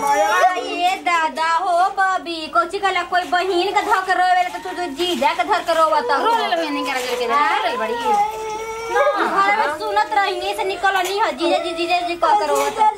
ये दादा हो बबी कोची कला कोई बहिन का धर के रोवे तो तू तो जीजा के धर के रोवा तो रो ले नहीं करा करके रो ले बड़ी घर में सुनत रही से निकल नहीं हो जीजा जी जीजा जी कह के रोवा तो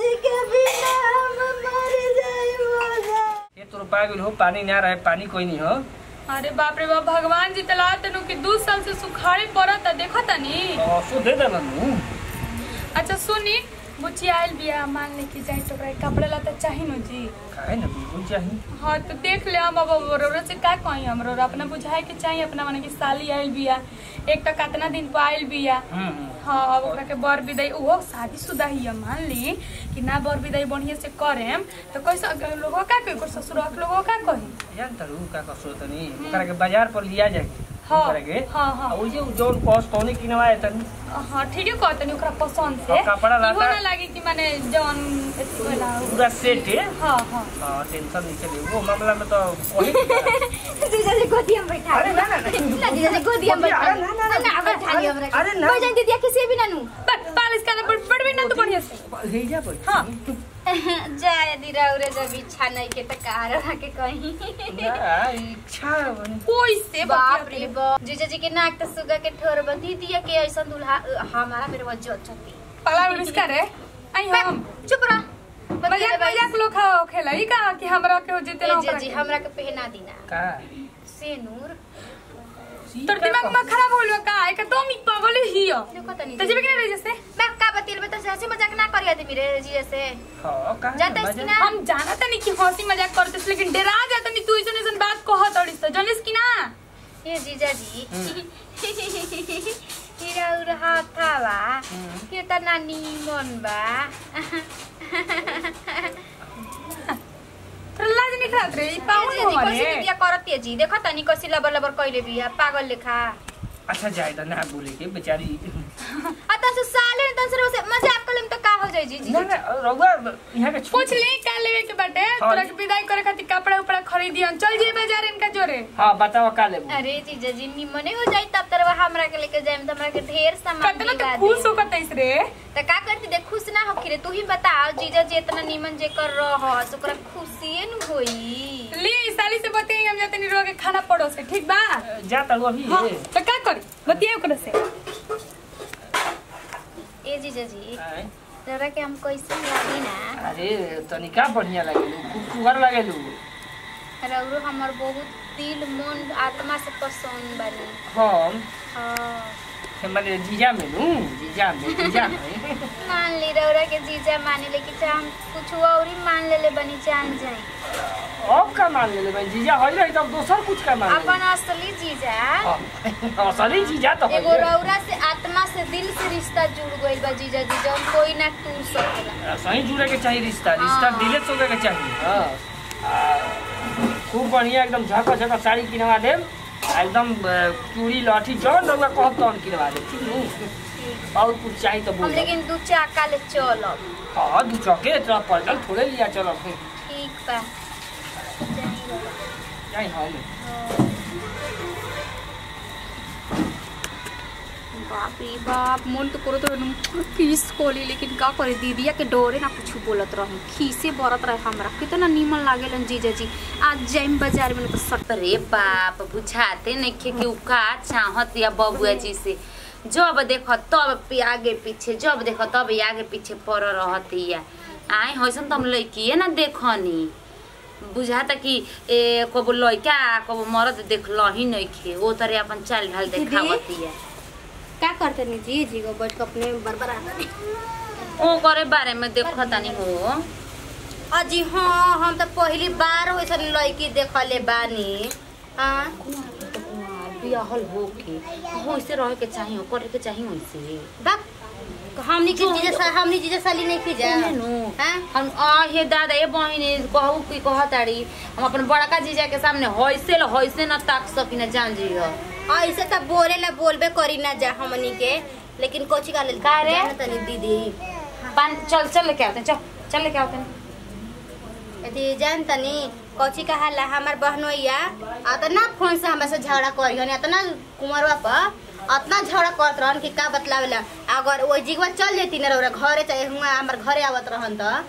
ये तो रुपया गेल हो पानी ना रहे पानी कोई नहीं हो अरे बाप रे बाप भगवान जी तला तनु कि दू साल से सुखाड़ी पड़त देखो तनी और सो दे देना नू अच्छा सुनी बुच्ची आयल बिया मान ले कि जाए तो ओकरा कपड़े लता चाही नु जी काहे ना बिल्कुल चाहिए हाँ तो देख ले हम अब बरोबर से का कही हमरो अपना बुझाए के चाहिए अपना माने कि साली आयल बिया एक तो कितना दिन पर आयल बिया हम्म हाँ अब ओकरा के बर विदाई ओहो शादीशुदा ही है मान ली कि ना बर विदाई बढ़िया से करेम तो कैसे अगर लोगों का कही कोई ससुर लोगों का कही जान तारू का कसो तनी ओकरा के बाजार पर लिया जाए हाँ, ओकरा के हाँ, हाँ। आ ओ जे जौन कॉस्ट तौने किनवाए तनी हाँ ठीक है कहतनी ओकरा पसंद से और कपड़ा लत्ता? इहो ना लागे कि माने जौन एथी होला पूरा सेट है हाँ हाँ हाँ टेंशन नहीं चले वो मामला में तो वही जीजा जी गोदी में बैठा अरे ना ना ना ना जीजा जी गोदी में बैठा अरे ना, ना, ना, ना बैठा लियो हमरा अरे ना। कोई जान दीदी किसी भी ना नु बस पालिश का बड़ बड़ भी ना तो बढ़िया से भेजा पर हाँ जाय दीरा उरे जब इच्छा नहीं के त कार के कहीं ना इच्छा बनी कोई से बाप रे बाप जीजा जी के नाक त सुगा के ठोर बंधी दिया के ऐसा दुल्हा हमारा मेरे वजह चती पाला में इसका रे आई हम चुप रह मजाक मजाक लोग खाओ खेला ई का कि हमरा के हो जेते ना जीजा जी हमरा के पहना दीना का सेनूर तोर दिमाग में खराब होलो का है का तुम ही पागल ही हो देखो तनी तो जेबे के नहीं जैसे मैं का बतिल में तो हंसी मजाक ना करिया दे मेरे जीजा से हाँ का जाता है कि ना हम जाना था नहीं कि हंसी मजाक करते थे, लेकिन डरा जाता नहीं तू ऐसा ऐसा बात कहत अड़िस तो जनिस कि ना ये जीजा जी हीरा उर हाथावा केतना नीमन बा प्रहलाद निकलत रे ई पावन जीजा जी हो कैसे रे बिया करती जी देखो तनी कैसे लबर लबर कइले बिया पागल लेखा अच्छा जाए तो ना बोले के बेचारी आ तस साले तस से मजाक कलम तो का हो जाई जी जी ना ना रउआ यहाँ के पूछ ले का लेवे के बाटे हाँ। तोरा के विदाई करे खातिर कपड़ा उपड़ा खरीदियन चल जे बाजार इनका जोरे हाँ बताओ का लेबू अरे जीजा जी निमने हो जाई तब तरवा हमरा के लेके जाए हमरा के ढेर सामान कतना दिला तो खुश दे होकर तैस रे त का करती दे खुश ना होखी रे तू ही बताओ जीजा जी इतना निमन जे कर रह ओकरा खुशिए न होई ले ई साली से बतियाई हम जाते नहीं रोके खाना पड़ो से ठीक बा जा तारू अभी हाँ तो का करी बतियाई ओकरा से ए जीजा जी आय, जरा के हम कैसे लागी ना अरे तनिका बढ़िया लगेलू खूब सुगर लगेलू रउरो हमर बहुत दिल मन आत्मा से पसंद बनी हम हाँ से माने जीजा में नू जीजा में जीजा में मान ली रउरा के जीजा माने लेकिन चाहे हम कुछ और ही मान लेले बनी जान जाए अब का मान ले भाई जीजा हो रही तब दोसर कुछ का मान अपन असली जीजा ले असली जीजा तो एगो होइए। रउरा से आत्मा से दिल से रिश्ता जुड़ गइल बा जीजा जी जौन कोई ना टूट सकेला सही जुड़े के चाहिए रिश्ता रिश्ता हाँ। दिले सोचे के चाहिए हाँ आ, खूब बढ़िया एकदम झका झका साड़ी किनवा देम आ एकदम अ, चूड़ी लठी जौन रउआ कहब तौन किनवा देम ठीक नु और कुछ चाहिए तो हम बोल लेकिन दू चाका ले चलब हाँ दू चौके इतना पड़ल थोड़े लिया चलो फिर ठीक बा जाई रउरा। जाई हम बाप रे बाप मन तो करो तो किस कोली लेकिन का करे दीदिया के डोरे ना कुछ बोलत रही खीसे बरत रहे हमरा कितना नीमन लागेलन जीजा जी आज जाइम बाजार में तो सट अरे बाप बुझाते नइखे कि उ का चाहत या बबुआ जी से जब देख तब पे आगे पीछे जब देख तब आगे पीछे पड़ रहती या आए हसन तुम लड़किए ना देखनी बुझाता कि ए कबो लड़का कबो मर्द देखल ही नइखे वो तरह अपन चाल ढाल देखावती है का करते नहीं जी जी को बैठ के अपने बरबर आता ओ करे बारे में देखतानी हो अजी हाँ हम तो पहली बार वैसा लड़की देखले बानी हाँ बियाहल हो के वैसे रहे के चाहिए करे के चाहिए वैसे बाप हमनी के जीजा सा हमनी जीजा साली नहीं की जा सुने नु हाँ हम आ हे दादा ए बहिनी कहू की कहताड़ी हम अपन बड़का जीजा के सामने होइसे ल होइसे न ताक सकी न जान जी हो ऐसे तो बोले ला बोलबे करी ना जा हमनी के लेकिन कोची का लेल का रे? तनी दीदी पान चल चल लेके आते हैं, चल चल लेके आते हैं। यदि जान तनी कोची कहा ला हमार बहनोइया अतना फोन से हमरा से झगड़ा करी हन अतना कुंवरवा पर अतना झगड़ा करत रहन कि का बतलावेला अगर वो जिगवा चल जेती ना रउरा घरे चाहे हुआ हमार घरे आवत रहन त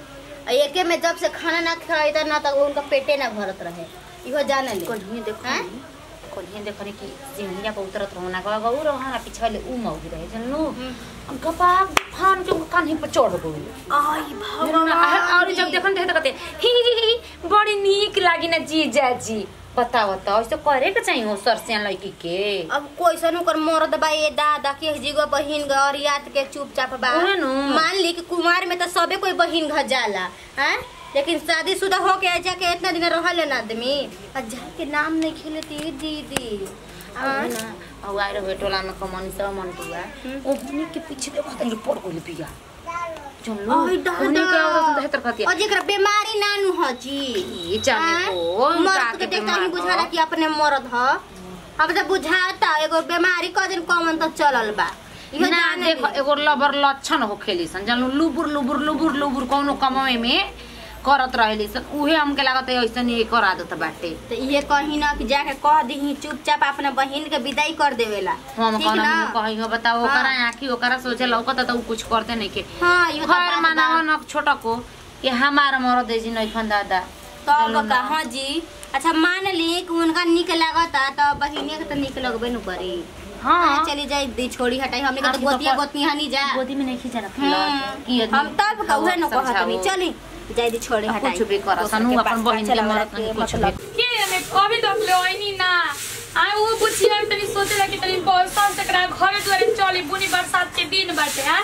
आ एके में जब से खाना ना खाई त ना तक उनका पेटे ना भरत रहे इहो जाने ले कहीं देखो हैं? कहीं देखो नी कि सिंहिया पर उतरत रहो ना गवा गऊ रहो ना पीछे वाले ऊ मौगी रहे जनलू हम्म। गपा फान के उनका कान्ही पर चढ़ गई आई और जब देखन देखे तो कहते ही ही ही ही, बड़ी नीक लागी ना जीजा जी बताओ तो ऐसे करे के चाहिए हो सरसिया लड़की के अब कोइसन ओकर मरद बा ये दादा के जीगो बहिन ग और याद के चुपचाप बा उहे नु। मान ली कि कुमार में तो सबे कोई बहिन घर जाला हैं लेकिन शादीशुदा हो के जाके इतना दिन रहल ना आदमी आ जाके नाम नहीं खेलती दीदी अब ना अब आए रहे टोला में कमनी सब मन टुआ ओहनी के पीछे देखो तो ये पड़ गई बिया चलो ओही दादा। ओहनी के औरत तो हेतर खतिया और जेकरा बीमारी नानू ह जी ये जाने हैं? को मर्द के देखता ही बुझाला कि अपने मरद ह अब तो बुझाता एगो बीमारी क दिन कमन तो चलल बा इहो ना जाने देखो ली। एगो लबर लक्षण हो खेली सन जानू लुबुर लुबुर लुबुर लुबुर कौनो कमाए में करत रहेली सन उहे हमके लागत है ऐसन ही कर आदत बाटे तो ये कहीं ना कि जाके कह दी चुपचाप अपने बहिन के विदाई कर देवेला हम ठीक कहना ना कही हो बताओ हाँ। ओकरा आंखी ओकरा सोचे लौकत त उ कुछ करते नहीं के हाँ इहो तो खैर बात मानावा बा। न छोटा को कि हमार मरद जी नहीं खन दादा तब का हाँ जी अच्छा मान ली कि उनका निक लागता तो बहिनिया के तो निक लगबे न करी हाँ हाँ, चली जाए दी छोड़ी हटाई हमने के आखिर तो तो गोतिया पर- गोतनी हनी जा गोदी में नहीं खींचा हम्म, रखला हम तब कहे न कहत नहीं चली जाए दी छोड़ी हटाई कुछ भी कर दोसर सनु के अपन पास बहिन के चला वाला मरद के नहीं कुछ मतलब भी के जाने अभी तक ले आइनी ना आए वो बुझिया तनी सोचेला कि तनी बरसात से करा घरे द्वारे चली बुनी बरसात के दिन बाटे हैं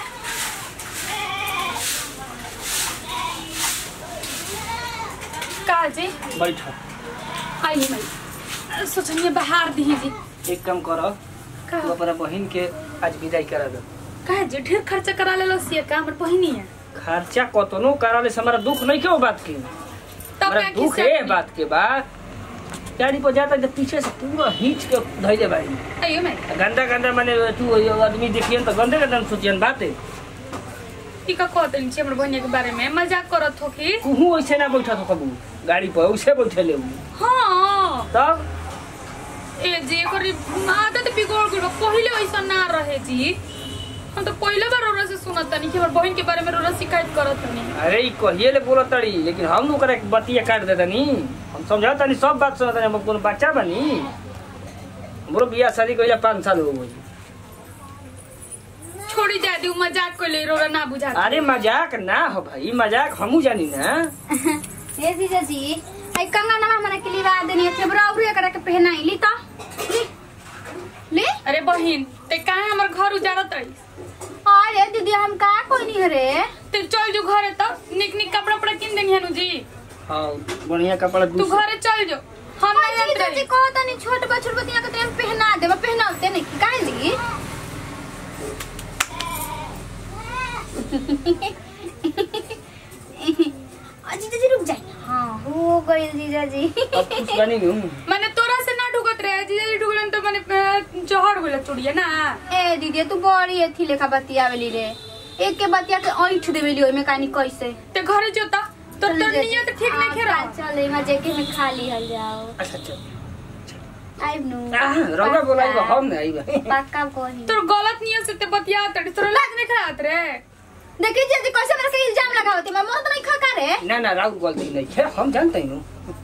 का जी बैठ आइए भाई सोचनिए बाहर दी जी एक काम कर का तू अपना बहिन के आज विदाई करा दो का जी ढेर खर्चा करा ले लसिए का हमर बहिनी है खर्चा कतनो कराले से हमारा दुख नहीं क्यों बात की तब हमारा का दुख किस्सा है बात के बाद गाड़ी पर जाता जब पीछे से पूरा हिच के धैले भाई आइयो मैं गंदा गंदा माने तू ये आदमी देखिए तो गंदे गंदा सोचियन बात है ई का कहत छी हमर बहिनी के बारे में मजाक करत हो कि कुहू ऐसे ना बैठा तो कबू गाड़ी पर उसे बैठे ले उ। हाँ तब ए जी एकर आदत बिगड़ गइल बा। पहिले ऐसा ना रहे जी हम तो पहिले बार ओरा से सुनत तनी कि हमर बहिन के बारे में ओरा शिकायत करत तनी अरे ई कहिए ले बोलत तड़ी लेकिन हम ओकरा के बतिया काट देता नी हम समझा तनी सब बात सुनत तनी हम कोनो बच्चा बनी हमरो बियाह शादी कइला पाँच साल हो गई छोड़ी जा दी उ मजाक कइले रोरा ना बुझा अरे मजाक ना हो भाई मजाक हमू जानी ना ए जीजा जी आई कंगना हमरा के लिए बात देनी है बराबर एकरा के पहनाई ली तो ली ले अरे बहिन ते काहे हमर घर उजाड़त रही अरे दीदी हम का कोई नहीं रे ते चल जो घरे तो निक निक कपड़ा उपड़ा किन देनी हनु जी हाँ बढ़िया कपड़ा तू दूसरा घरे चल जो हम ना जानत जीजा जी रही कहो तनी छोट बछुर बतिया के तेम पहना देबा पहनाउते नहीं काहे ली आ, जीजा जी रुक जाए हाँ हो गई जीजा जी अब खुश बनी हूँ माने तोरा से ना ढुकत रहे जीजा जी ढुकलन तो माने अ, जहर गइल चुड़िया ना ए दीदी तू बड़ी एथी लेखा बतियावेली रे एक के बतिया के ऐठ देवेली ओइ में कानी कैसे ते घरे जोता तो चल तोर जीजा जी। नियत ठीक नहीं हाँ, खेरा चल एमा जेके में खाली हल जाओ अच्छा अच्छा आइब नु आह, रौदा बोलाई बा हम ना आइबा पक्का कोही तोर गलत नियत से ते बतिया तड़ी तोर लाज नहीं खात रे देखी जी कैसे मेरे से इल्जाम लगावती मैं मर्द नहीं खा का रे ना ना राउत गलती नहीं है हम जानते हैं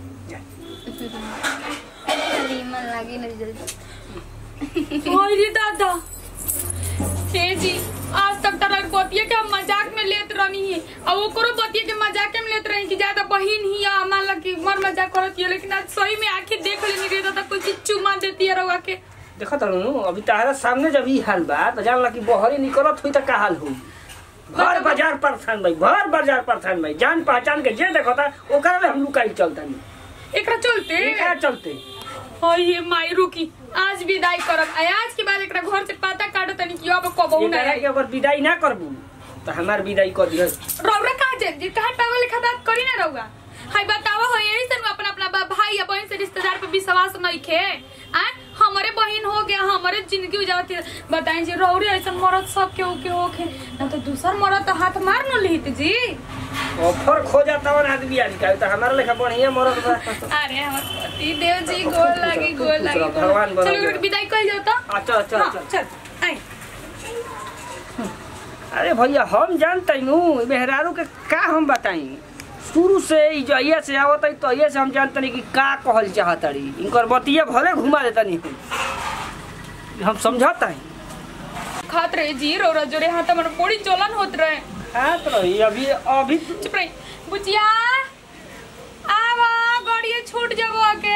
चली मन लागी न जल्दी ओए रे दादा हे जी आज तक तरह बतिया के हम मजाक में लेत रहनी है और ओकरो बतिया के मजाक में लेत रही कि ज्यादा बहिन ही या मान ला कि मर मजाक करत है लेकिन आज सही में आंखें देख लेनी रे दादा कुछ चीज चुमा देती है रवा के देखा तारू अभी तारा सामने जब ई हाल बा तो जानला कि बहरी निकलत हुई तो का हाल हो भर बाजार परेशान भाई भर बाजार परेशान भाई जान पहचान के जे देखता ओकरा ले हम लुकाई चलता नहीं एकरा चलते एकरा चलते ओए ये माई रुकी आज विदाई करब आ आज के बाद एकरा घर से पता काटो तनी कि अब कबहू ना एकरा आई के अगर विदाई ना करबू तो हमार विदाई कर दियो रौरा कहा जे जे कहा पागल लेखा बात करी ना रौगा हाय बतावा हो यही से अपना अपना बा- भाई या बहन से रिश्तेदार पे विश्वास नहीं खे आ हमारे बहन हो गया हमारे जिंदगी उजावती बताएं जी रौरे ऐसा मरद सब के के होखे ना तो दूसर मरद तो हाथ मार न लिहित जी ऑफर खो जाता और आदमी आज का तो हमारा लेखा बढ़िया मरद बा अरे हमर पति देव जी गोल लागी गोल लागी गोल- भगवान बना चलो दे। एकरा विदाई कइल जाओ तो अच्छा अच्छा हाँ, अच्छा चल आई अरे भैया हम जानते हूँ मेहरारू के का हम बताई शुरू से ई जइया से आवत है तो से हम जानतनी कि का कहल चाहतड़ी इनकर बतिया भले घुमा देतनी हम हम समझता है खात रहे जी रोरा जोरे हाथ हमर बड़ी जलन होत रहे हाथ रही अभी अभी चुप रही बुचिया आवा गाड़िए छूट जाबो के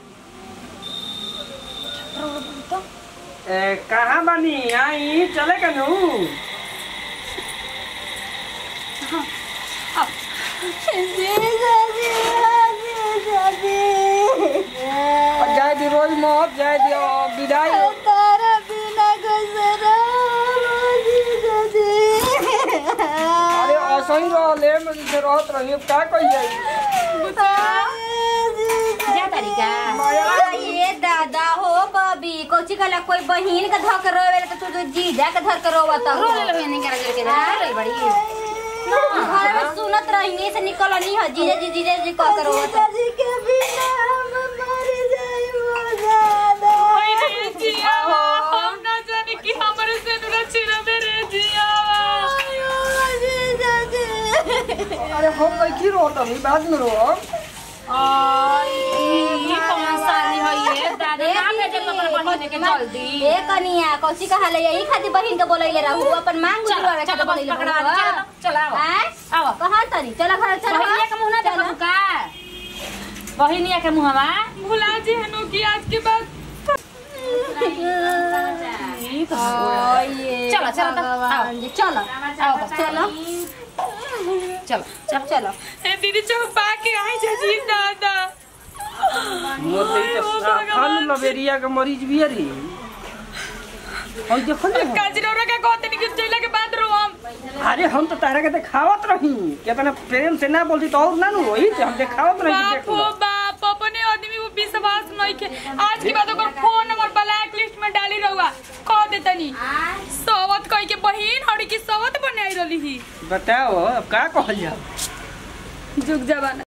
ए, कहाँ बानी आई चले का नू जाए दी रोज मौत जाए दी और विदाई अरे असही रहले में से रहत रही अब का कही जाई जा तरीका ये दादा हो बबी कोची कला कोई बहिन का धक रोवे तो तू तो जीजा के धर के रोवत हो रोले लो नहीं करा करके रोले बड़ी घर में सुनत रही से निकल नहीं हो जीजा जी जीजा जी कह के रोवत ओए रे जिया हम ना जाने कि हमरे से नुरा चिरा मेरे जिया अरे हम नहीं रोत हम बाद में रो ई कौन साली है ये दादा ना भेजे तो अपन बहिन के जल्दी ए कनिया कौची कहा ले यही खातिर बहिन के बोलैले रहू अपन मांग चल गुजरवा चल के बस बोलैले पकड़ा चल चल आओ हैं आओ कहां तरी चला घर चला बहिनिया के मुंह ना देखो का बहिनिया के मुंहवा भुला जी हनु की आज के बाद ई तो ओए चलो, चलो तो, आओ। चलो आओ बस चलो चल चल चलो ए दीदी चौपा के आई जा जी दादा मोर दई तो साफल लबेरिया के मरीज भी है रे और देखो ना काजरोरा का कहते नहीं कि चला के बाद रो हम अरे हम तो तारा के देखावत रही कितना प्रेम से ना बोलती तो और ना नु रोही हम देखावत रही कि देख बाप लो हो बाप अपने आदमी वो विश्वास नहीं के आज के बाद ओकर फोन नंबर ब्लैक लिस्ट में डाली रहुआ कह देतनी सवत कह के बहिन हड़ी की सवत बनाई रही ही बताओ अब का कहल जाओ जुग जवाना